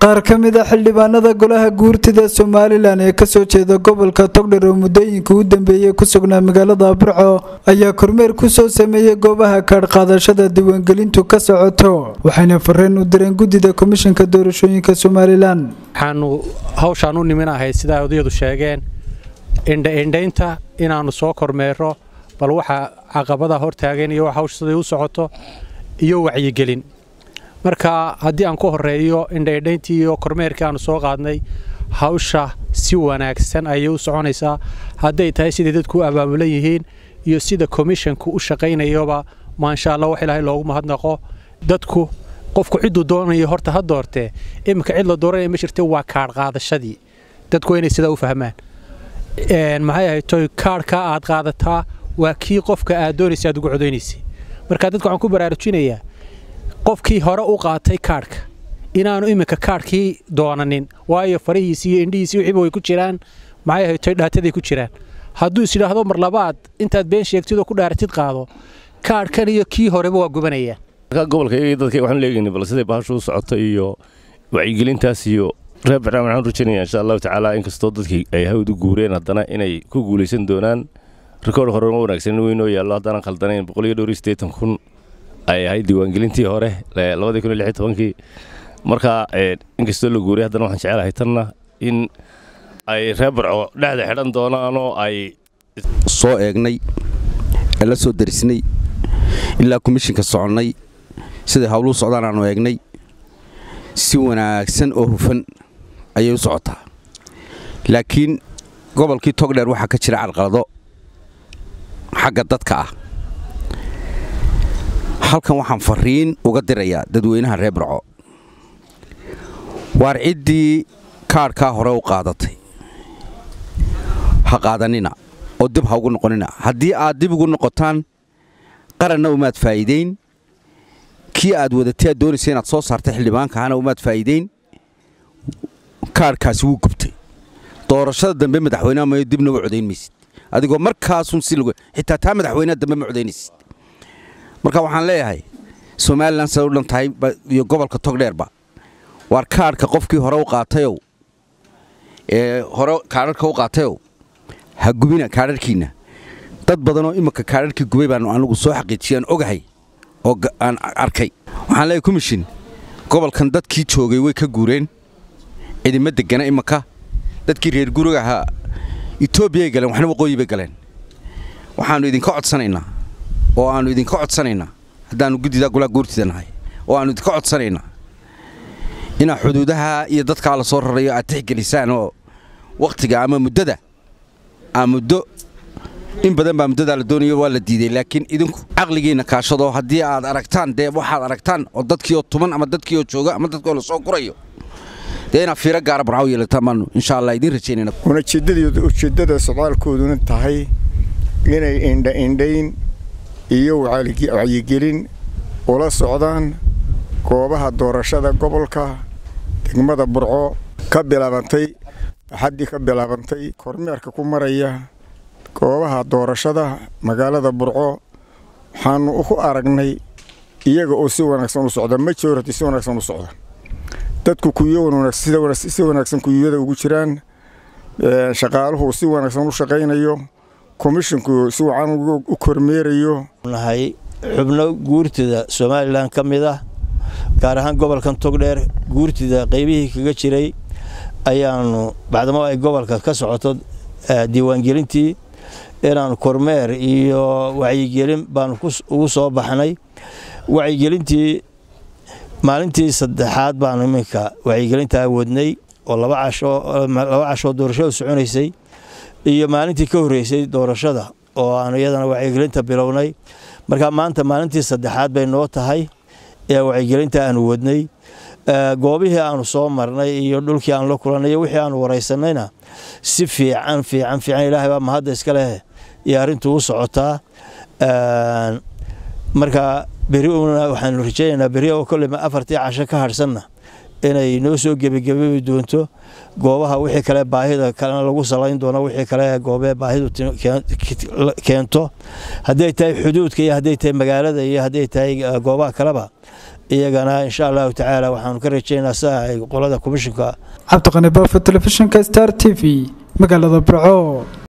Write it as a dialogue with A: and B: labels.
A: qaar ka mid a xildhibaanada golaha guurtida somalilan ee kasoo jeeda gobolka togdher oo muddooyinka u dambeeyey ku sugnaa magaalada burco ayaa kormeer kusoo sameeyey goobaha kaadhqaadashada diiwaangelintu ka socoto waxayna fareen u direen guddida komishanka doorashooyinka somalilan
B: waxaanu hawshaan u nimin ahayd sidaa odayadu sheegeen indhaindhaynta inaannu soo kormeero bal waxa caqabada hortaagan iyo hawsha siday u socoto iyo wacyigelin marka haddii aan ku horeeyo indhaindhayntii iyo kormeerkii aanu soo qaadnay hawsha si wanaagsan ayay u soconaysaa hadday tahay siday dadku u abaamulan yihiin iyo sida komishanku u shaqaynayoba maasha allah wax ilaahay loogu mahadnaqo dadku qofku cidduu doonayo horta ha doortee iminka cid la dooranaya ma jirte waa kaadh qaadashadii dadku waa inay sidaa u fahmaan maxay ahayd toy kaadhkaa aad qaadataa waa kii qofka aad doonaysa aad ugu codaynaysa marka dadka waxaan ku baraarujinayaa qofkii hore u qaatay kaadhka inaanu iminka kaadhkii doonanin waayo farihiisi iyo indhihiisi wixiiba way ku jiraan maxay ahayd toy dhaataday ku jiraan hadduu is idhaahdo mar labaad intaad been sheegtid oo ku dhaaratid qaado kaadhkan iyo kii horeba waa gubanayaan
C: gobolka iyaga dadka waxaan leegaynay bal siday bahashu u socoto iyo wacyigelintaas iyo reer barnaamij waxaan rajaynayaa insha allahu tacaala inkastoo dadkii ay hawd u guureen haddana inay ku guulaysan doonaan rikoodh hore ma wanaagsan weynoo yaallo haddaanan khaldanayn boqol iyo dhowr iyo siddeetan kun ay ahayd diiwaangelintii hore labadii kun iyo lix iyo tobankii marka inkastoo la guuray haddana waxaan jecelahay tanna in ay reer barco dhexda xidhan doonaan oo ay
D: soo eegnay ee la soo darisnay ilaa komishinka soconnay siday hawluu socdaan aanu eegnay si wanaagsan oo hufan ayay u socotaa laakiin gobolkii togdheer waxaa ka jira carqalado xagga dadka ah halkan waxaan fariin uga dirayaa dadweynaha reer barco waar ciddii kaadhkaa hore u qaadatay ha qaadanina oo dib ha ugu noqonina haddii aad dib ugu noqotaan qaranna umaad faa'iidayn kii aad wadatay aad doonaysa inaad soo saartay xildhibaankahana umaad faa'iidayn kaadhkaasi wuu gubtay doorashada dambe madaxweyneha mayo dibna u codayn maysid adigoo markaasun si xitaa taa madaxweyneha dambe ma codaynaysid marka waxaan leeyahay somalilan siday u dhan tahay iyo gobolka togdheerba waar kaadhka qofkii hore u qaatayow ee hore kaadharka u qaatayow ha gubina kaadharhkiinna dad badanoo iminka kaadharhkii gubay baan anigu soo xaqiijiyay aan ogahay oo aan arkay waxaan leeyahay komishin gobolkan dadkii joogay way ka guureen cidima degana iminka dadkii reer guriga ahaa etoobiyay galeen waxna waqooyi bay galeen waxaannu idinka codsanaynaa oo aannu idinka codsanaynaa haddaannu guddidaa golaa guurtida nahay oo aannu idinka codsanaynaa inaa xuduudaha iyo dadkaa la soo rarayo aad tixgelisaan oo wakhtiga ama muddada aa muddo in badan baa muddadaa la doonayo waa la diiday laakiin idinku caqligiinna kaashadoo haddii aad aragtaan dee waxaad aragtaan oo dadkiioo tuman ama dadkiioo jooga ama dadkioo la soo gurayo dee inaad fiiro gaara barcaw yeelataan baannu insha allah idiin rajaynayna
E: ujeeddada socdaalkooduna tahay inay indhaindhayn iyo wacyigelin ula socdaan goobaha doorashada gobolka degmada burco ka bilaabantay axaddii ka bilaabantay kormeerka ku maraya goobaha doorashada magaalada burco waxaannu ku aragnay iyaga oo si wanaagsan u socda majority si wanaagsan u socda dadku kuyo si wanaagsan kuyuyada ugu jiraan shaqaaluhu si wanaagsan u shaqaynayo komishinku si wacan u kormeerayo
F: nahay xubno guurtida somalilan ka mid ah gaar ahaan gobolkan togdheer guurtida qaybihii kaga jiray ayaanu bacdamo ay gobolka ka socoto diiwaangelintii inaanu kormeer iyo wacyigelin baanu ugu soo baxnay wacyigelintii maalintii saddexaad baanu iminka wacyigelintaa wadnay oo laba cashoo doorashada soconaysay iyo maalintii ka horreysay doorashada oo aanu iyadana wacyigelinta bilownay marka maanta maalintii saddexaad bay noo tahay ee wacyigelinta aanu wadnay goobihii aanu soo marnay iyo dhulkii aanu la kulannay iyo wixii aanu waraysanayna si fiican fiican fiican ilaahay baa mahadda iska leh iyo arrintu u socotaa marka beri una waxaanu rajaynaynaa beri oo kolleyma afartii casho ka hadhsanna inay noo soo gebagebabi doonto goobaha wixii kale baahida kalena lagu salayn doono wixii kale goobee baahidu keento hadday tahay xuduudka iyo hadday tahay magaalada iyo hadday tahay goobaha kaleba iyagana insha allahu tacaala waxaanu ka rajeynaa saa ay qolada komishinka
A: cabdiqani baafo telefishinka star t v magaalada burco